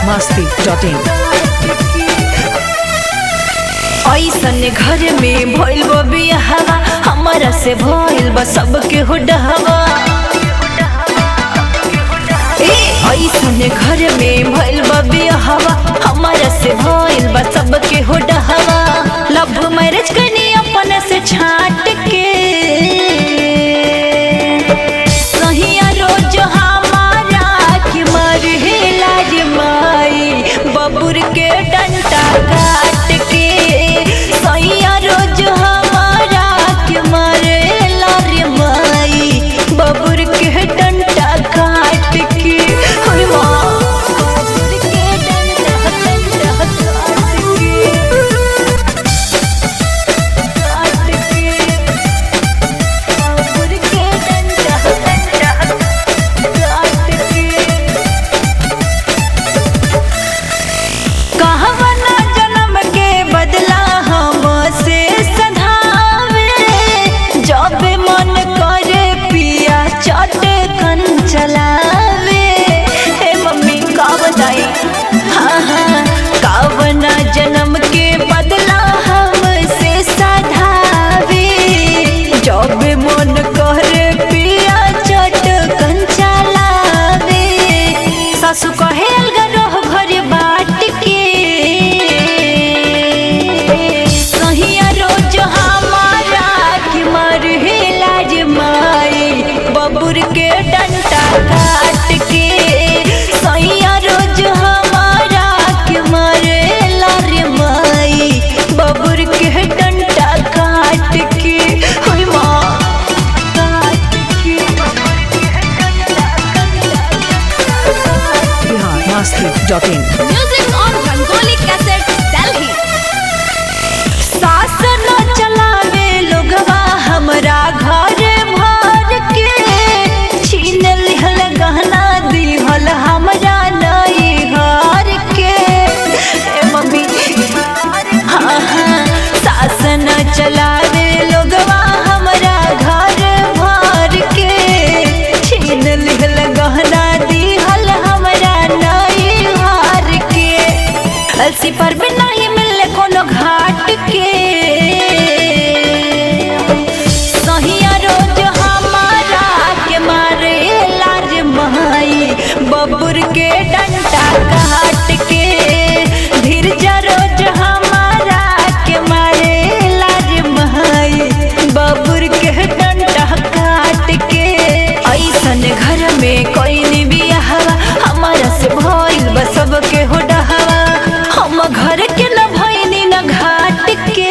masti.in ऐसन घर में भइल बा बियाहवा हमरा से भइल बा सबके हो डहवा ए ऐसन घर में भइल बा बियाहवा हमरा से भइल बा सबके हो डहवा लव मैरिज कनी अपन से छाट के सहिया रोज हमारा कि मर लाज माई बबुर के डंटा काट के सैया रोज हमारा के मारे लारे माई बबुर के डंटा काट के होय माँ बबुर के डंटा डंटा काट के काट के बबुर के डंटा डंटा काट के कहवना जन्म के बदला हमसे सधावे जब मन करे पिया चट कन चलावे हे मम्मी का बताई हाँ हाँ कावना जन्म के बदला हमसे सधावे जब मन करे पिया चट कन चलावे सासु कहे अलगा रह घर बाट के सहिया रोज हमारा कि मर लाज माई बबुर के डंटा काट के सहिया रोज हमारा कि मर लारे माई बबुर के डंटा काट के होय माँ काट के Bihar masti.in Music on Rangoli Cassette, Delhi. सास न चलावे लोगवा हमरा घर भर के छीन लिहल गहना दिहल हमरा नई घर के ए मम्मी हाँ हाँ सास न चलावे लोगवा हमरा घर भर के छीन लिहल गहना दिहल हमरा नई घर के अलसी पर भी नहीं मिले कोनो घाट के सहिया रोज हमारा के मारे लाज माई बबुर के डंटा काट के धीरजा रोज हमारा के मारे लाज माई बबुर के डंटा काट के ऐसन घर में कोई भी हवा हमारा से भइल बा सबके हो डहवा हम घर के न भइनी न घाट के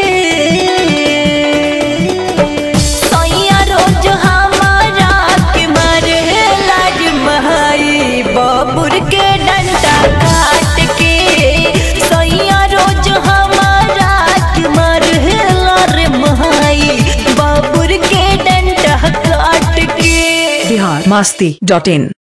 सैया रोज हमारा के मारे लाज माई बबुर के डंटा काट के सैया रोज हमारा के मारे लार माई बबुर के डंटा काट के Bihar masti.in